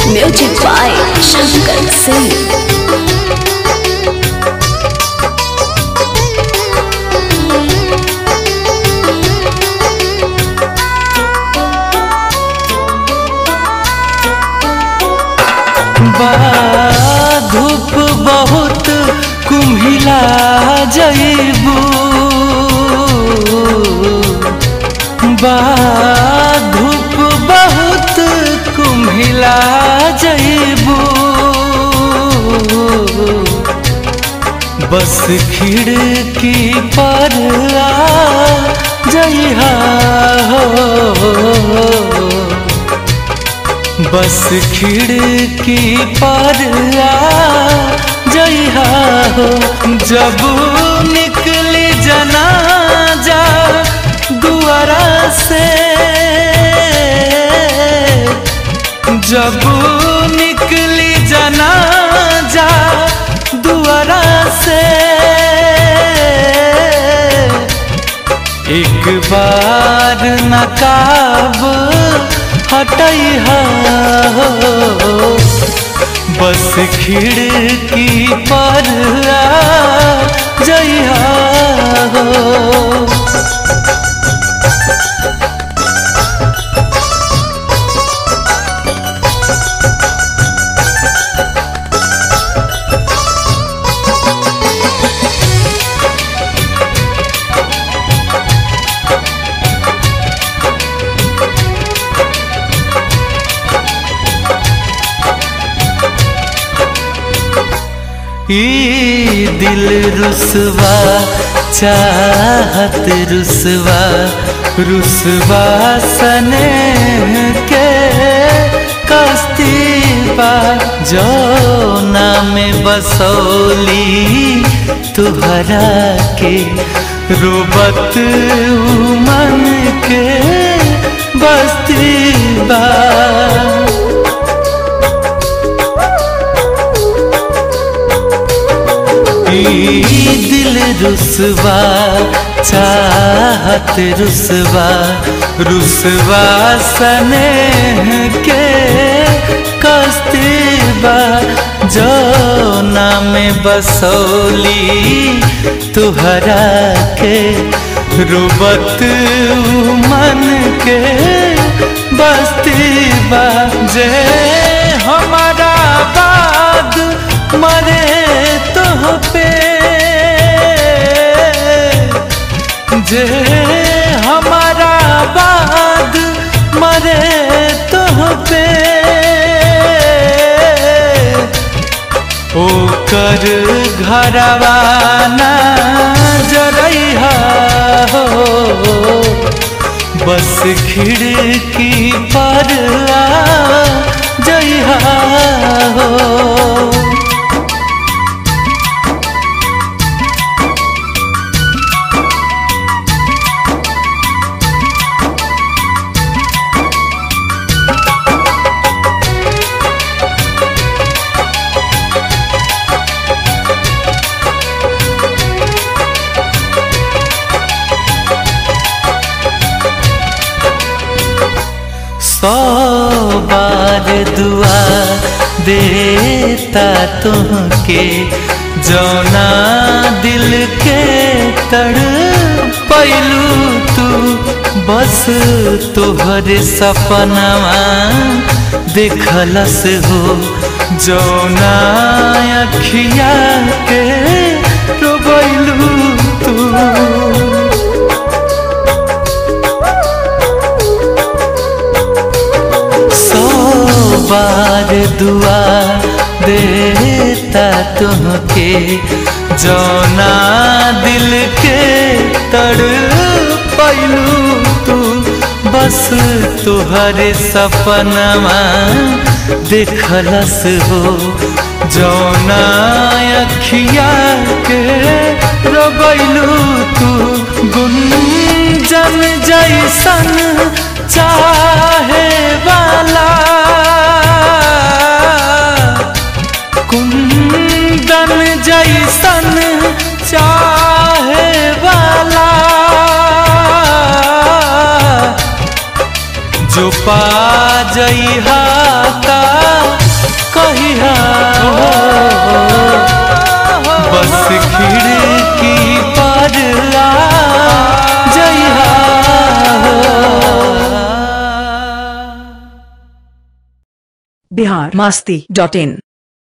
music by Shankar Singh बा धूप बहुत कुम्हिला जईबू बा धूप बहुत कुम्हिला जईबू बस खिड़की पर आ जइहा हो बस खिड़की पर आ जइहा हो जब निकली जनाजा दुआरा से जब निकली जनाजा दुआरा से एक बार नकाब हटैहा हो बस खिड़की पर आ जइहा हो ई दिल रुसवा चाहत रुसवा रुसवा सने के कस्तीबा जो नाम बसौली तुहरा के रोबत मन के बस्तीबा दिल रुसवा चाहत रुसवा रुसवा सने के कस्तीबा जो नाम बसौली तुहरा के रुबत मन के बस्तीबा जे हमारा बाद मरे तो पे जे हमारा बाद मरे तो पे ओकर घरवाना जरैहा हो बस खिड़की पर आ जइहा हो सौ बार दुआ देता तुमके जौना दिल के तड़ पैलू तू बस तोहर सपनवा देखलस हो जौना अखिया के रोबैलू तू सौ बार दुआ देता तुमके जौना दिल के तड़ पैलू तू बस तुहर सपनवा देखलस हो जौना अखिया के रोबैलू तू गुंजन जैसन चाहे वाला कुंदन जैसन चाहे वाला जो पा जइहा ता बिहार मास्ती डॉट इन